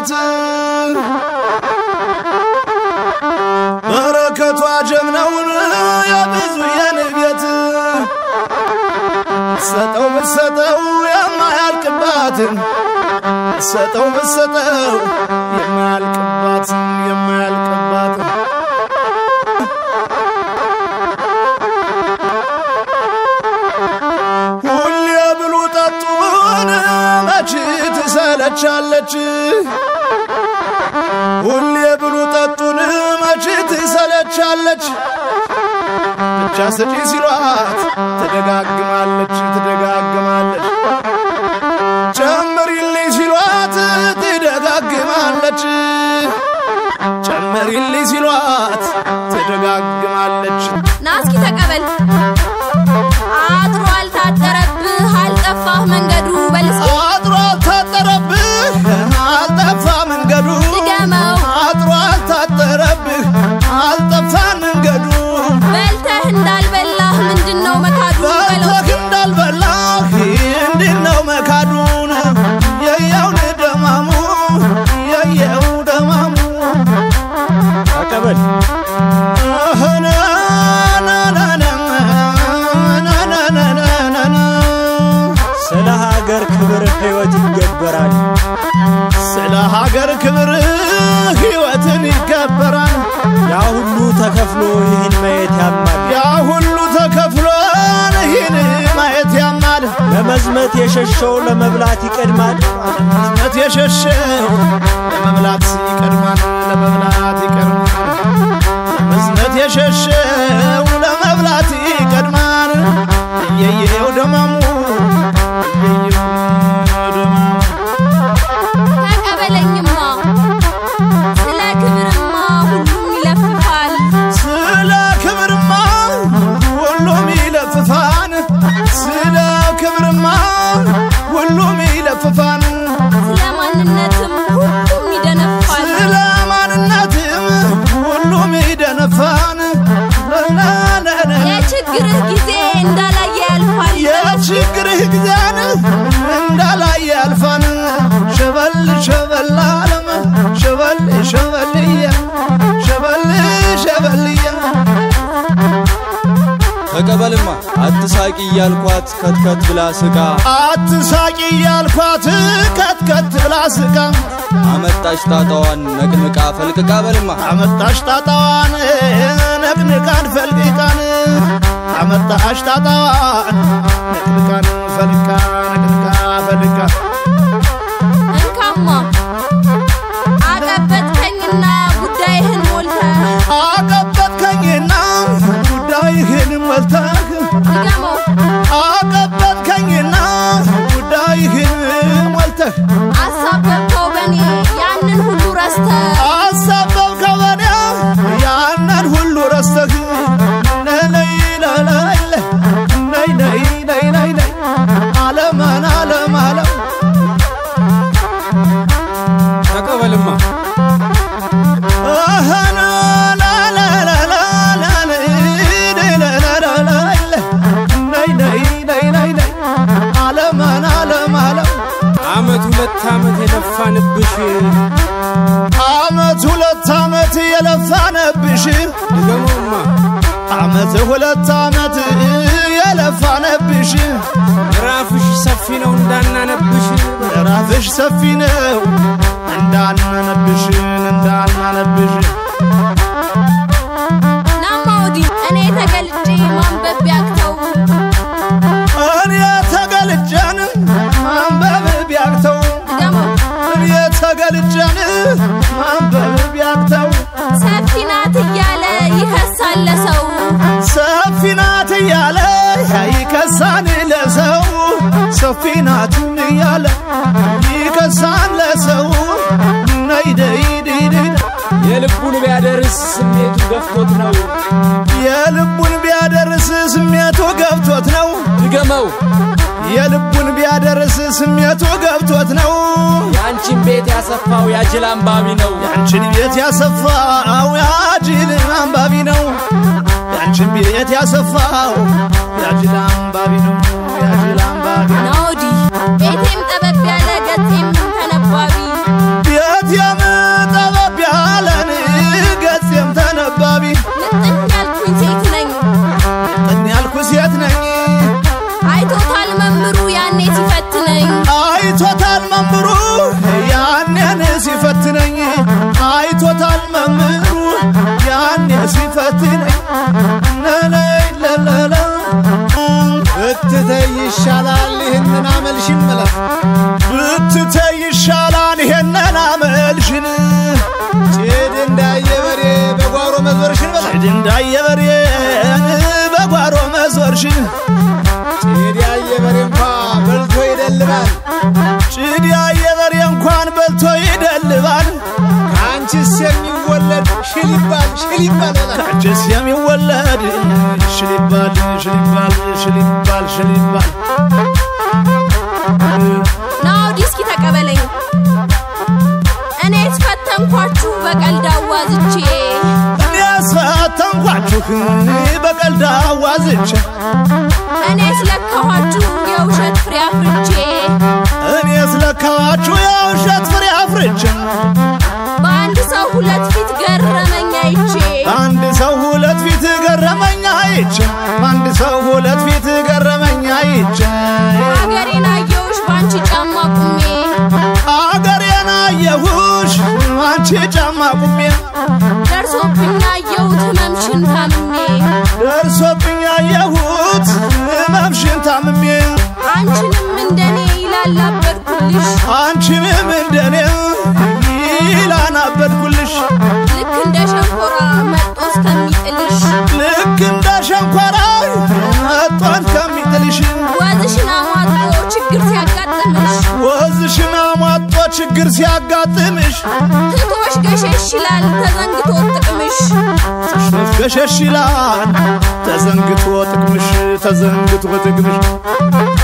ቤት በረከቷ ጀምነውን የብዙ የንቤት ሰጠው ብሰጠው የማያልቅባትን ሰጠው ብሰጠው የማያልቅባትን የማያልቅባትን ሁሌ ብሉ ጠጡን መች ትሰለቻለች ሁሌ ብሉ ጠጡን መች ትሰለቻለች ብቻ ስጪ ሲሏት ትደጋግማለች ትደጋግማለች ጨምሪልኝ ሲሏት ትደጋግማለች ጨምሪልኝ ሲሏት ትደጋግማለች ና እስኪ ተቀበል። አድሮ አልታጠረብህ አልጠፋህ መንገዱ በል እስኪ አጥሮ አልታጠረብህ አልጠፋ መንገዱ ድገመው። አጥሮ አልታጠረብህ አልጠፋ መንገዱ በልተህ እንዳልበላህ ምንድን ነው መካዱ በለው በልተህ እንዳልበላህ እንዲህ ነው መካዱን የየውን ደማሙ የየው ደማሙ ተቀበል ስለ ሀገር ክብር ሕይወት ይገበራል። ስለ ሀገር ክብር ሕይወትን ይገበራል። ያ ሁሉ ተከፍሎ ይህን ማየት ያማል። ያ ሁሉ ተከፍሎን ይህን ማየት ያማል። ለመዝመት የሸሸው ለመብላት ይቀድማል። መት የሸሸው ለመብላት ይቀድማል። ለመብላት ይቀድማል። መዝነት የሸሸው ለመብላት ይቀድማል። እየየው ደማሙ እየየው ደማሙ ተቀበለኝማ ስለ ክብርማ ሁሉም ይለፍፋል ስለ ክብርማ ሁሉም ይለፍፋን። ስለ ክብርማ ሁሉም ይለፍፋን። ስለ ማንነትም ሁሉም ይደነፋል ስለ ማንነትም ሁሉም ይደነፋን። ለለለለ የችግርህ ጊዜ እንዳላየ ያልፋል የችግርህ ጊዜን እንዳላይ ያልፋን። ሸበል ሸበል አለም ሸበል ሸበልየ ሸበል ሸበልየ ተቀበልማ አትሳቂ እያልኳት ከትከት ብላ ስቃ አትሳቂ ያልኳት ከትከት ብላ ስቃ አመጣች ጣጣዋን ነቅንቃ ፈልቅቃ በልማ አመጣሽ ጣጣዋን ነቅንቃን ፈልቅቃን አመጣሽ ጣጣዋን ነቅንቃን ፈልቃ ነቅንቃ ፈልቃ እንካማ አቀበጥከኝና ጉዳይህን ሞልተህ አቀበጥከኝና ጉዳይህን ሞልተህ ድገመው አቀበጥከኝና ጉዳይህን ሞልተህ አሳበብከው በኔ ያንን ሁሉ ረስተህ አሳበብከው በኔ ያንን ሁሉ ረስተህ ነይ ለለለ ነይ ነይ ነይ ነይ ነይ አለመን አለም አለም ተቀበልማ አሃና ላላላላላ ለለለለለ ነይ ነይ ነይ ነይ ነይ አለመን አለም አለም አመት ሁለት አመት የለፋንብሽ አመት ሁለት አመት የለፋነብሽ ድገመውማ አመት ሁለት አመት የለፋነብሽ ራፍሽ ሰፊ ነው እንዳናነብሽ ራፍሽ ሰፊ ነው እንዳናነብሽን እንዳናነብሽ ናማ ወዲህ እኔ ተገልጬ ማንበብ ቢያቅተው እኔ ተገልጨን ማንበብ ቢያቅተው ድገመው እኔ ተገልጨን ማንበብ ቢያቅተው ሰፊ ናት እያለ ይከሳል ለሰው ሰፊ ናት እያለ ይከሳን ለሰው ሰፊ ናት እያለ ይከሳን ለሰው ነይ ደይ ደይ ደይ የልቡን ቢያደርስ ስሜቱ ገፍቶት ነው የልቡን ቢያደርስ ስሜቱ ገብቶት ነው ድገመው የልቡን ቢያደርስ ስሜቱ ገብቶት ነው የአንቺን ቤት ያሰፋው ያጅል አንባቢ ነው ያንቺን ቤት ያሰፋው ያጅል አንባቢ ነው ያንቺን ቤት ያሰፋው ያጅል አንባቢ ነው ያጅል አንባቢ ነው ና ወዲህ ቤቴም ጠበብ ያለ ገጤም ተነባቢ ቤት ይሄንን አመልሽን ጭድ እንዳየ በሬ በጓሮ መዞርሽን በላ ጭድ እንዳየ በሬን በጓሮ መዞርሽን ጭድ ያየ በሬ እንኳ በልቶ ይደልባል ጭድ ያየ በሬ እንኳን በልቶ ይደልባል አንቺስ የሚወለድ ሽል ይባል ሽል ይባል በላ ጭስ የሚወለድ ሽል ይባል ሽል ይባል ሽል ይባል ሽል ይባል ና ወዲህ እስኪ ተቀበለኝ እኔ የተፈተንኳችሁ በቀልድ አዋዝቼ እኔ አስፈተንኳችሁ በቀልድ አዋዝቼ እኔ ስለካኋችሁ የውሸት ፍሬ አፍርቼ እኔ ስለካዋችሁ የውሸት ፍሬ አፍርቼ በአንድ ሰው ሁለት ፊት ገረመኝ አይቼ አንድ ሰው ሁለት ፊት ገረመኝ አይቼ አንድ ሰው ሁለት ፊት ገረመኝ አይቼ ሀገሬን አየሁሽ በአንቺ ጫማ ቁሜ አገሬን አየሁሽ አንቺ ጫማ ቁሜ ደርሶብኝ አየሁት ህመምሽን ታምሜ ደርሶብኝ አየሁት ህመምሽን ታምሜ አንቺንም እንደኔ ይላላበድኩልሽ አንቺንም እንደኔ ይላናበድኩልሽ ልክ እንደ ሸንኮራ መጦ እስከሚጥልሽ ልክ እንደ ሸንኮራ መጦን ከሚጥልሽ ወዝሽን አሟጦ ችግር ሲያጋጥምሽ ወዝሽን አሟጦ ችግር ሲያጋጥምሽ ትቶሽ ገሸሽ ይላል ተዘንግቶ ጥቅምሽ ጥሽቶሽ ገሸሽ ይላል ተዘንግቶ ጥቅምሽ ተዘንግቶ ጥቅምሽ